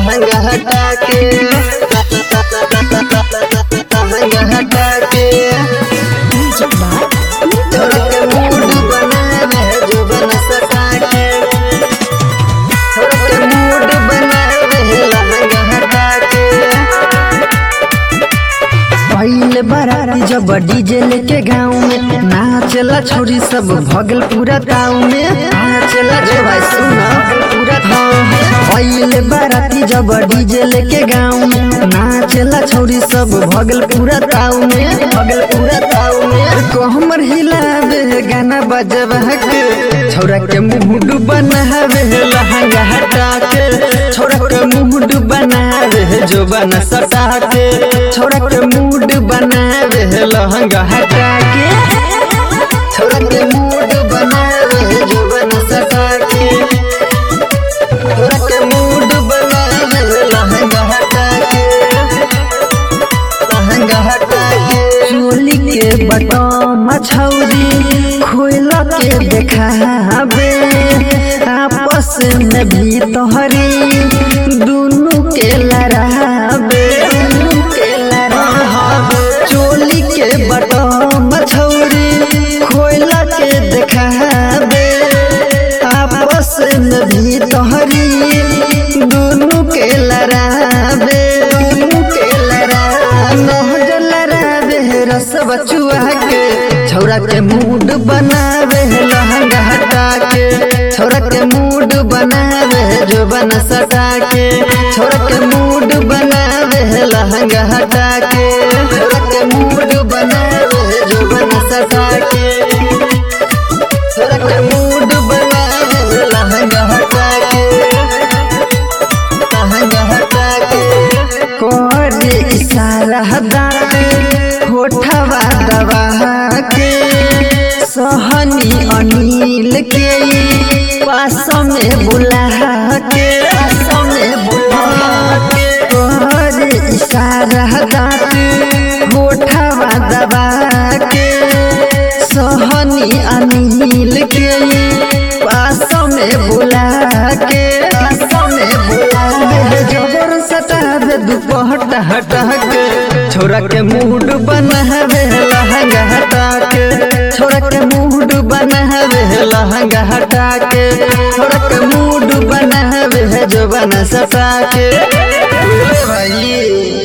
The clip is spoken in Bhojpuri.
लहंगा हटा के लहंगा हटा के छोरा के मूड बनावे जो बन सटा के छोरा के मूड बनावे लहंगा हटा के पहले बाराती जब डीजे लेके गाँव में नाचला छोरी सब भगल पूरा गाँव में नाचला रे भाई सुना पूरा पहले बाराती जब डीजे लेके गाँव में नाचला छोरी सब भगल पूरा गाँव में भगल पूरा गाँव में कोहमर हिलावे गाना बजवा के छोरा के मुंह बनावे लहंगा हटा के छोरा के मुंह बनावे जो बना सटा के छोरा के मूड बनावे लहंगा हटा के छोरा के मूड बनावे जो बन सटा के छोरा के मूड बनावे लहंगा हटा के लहंगा हटा के चोली के बटम छौरी खोल के देखावे आपस में भी तोहरी दुनू के लड़ावे दुनू के लड़ावे चोली के बटम छौरी खोल के देखावे आपस में भी तोहरी दुनू के लड़ावे दुनू के लड़ावे नहर लड़ावे रस बचुआ के छौरा के मूड बनावे लहंगा हटा के छौरा के मूड बनावे जो बन सटा के छौरा के मूड बनावे लहंगा हटा के छोरा के मूड बनावे जो बन सटा के छोरा के मूड बनावे लहंगा हटा के लहंगा हटा के करे इशारा दाते होठवा दबा के सहनी अनिल के पास में बुला के पास में बुला के करे इशारा दाते होठवा दबा के सहनी अनिल के पास में बुला के पास में बुला के जबर सटावे दुपहट हटा के छोरा के मूड बनावे लहंगा हटा के छोरा के मूड बनावे लहंगा हटा के छोरा के मूड बनावे जो बना सटा के भाई